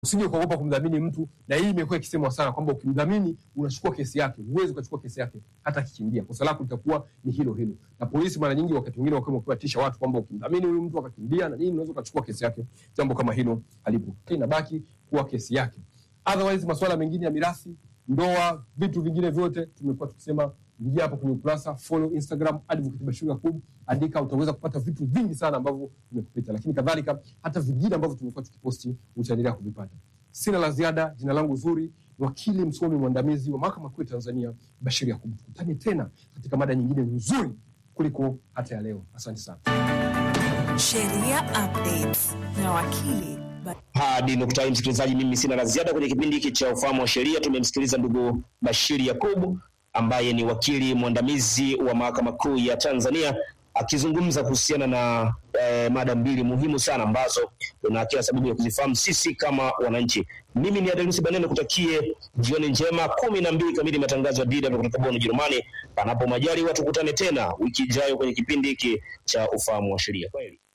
Usije kuogopa kumdhamini mtu, na hii imekuwa ikisemwa sana kwamba ukimdhamini unachukua kesi yake. Huwezi ukachukua kesi yake hata akikimbia, kosa lako litakuwa ni hilo hilo. Na polisi mara nyingi, wakati mwingine, wakiwa wakiwatisha watu kwamba ukimdhamini huyu mtu akakimbia na nini, unaweza ukachukua kesi yake. Jambo kama hilo halipo, inabaki kuwa kesi yake. Otherwise, masuala mengine ya mirathi, ndoa, vitu vingine vyote tumekuwa tukisema ingia hapo kwenye ukurasa, follow Instagram Advocate Bashir Yakub, andika, utaweza kupata vitu vingi sana ambavyo vimekupita, lakini kadhalika hata vingine ambavyo tumekuwa tukiposti utaendelea kuvipata. Sina la ziada. Jina langu zuri, wakili msomi mwandamizi wa mahakama kuu ya Tanzania Bashir Yakub. Tukutane tena katika mada nyingine nzuri kuliko hata ya leo. Asante sana. Sheria Updates na wakili Hadi nukta hii, msikilizaji, mimi sina la ziada kwenye kipindi hiki cha ufahamu wa sheria. Tumemsikiliza ndugu Bashiri Yakubu ambaye ni wakili mwandamizi wa mahakama kuu ya Tanzania akizungumza kuhusiana na eh, mada mbili muhimu sana ambazo tuna kila sababu ya kuzifahamu sisi kama wananchi. Mimi ni Adelusi Banene, kutakie jioni njema. kumi na mbili kamili matangazo ya DW kutoka Bonn, Ujerumani. Panapo majali, watu kutane tena wiki ijayo kwenye kipindi hiki cha ufahamu wa sheria. Kwaheri.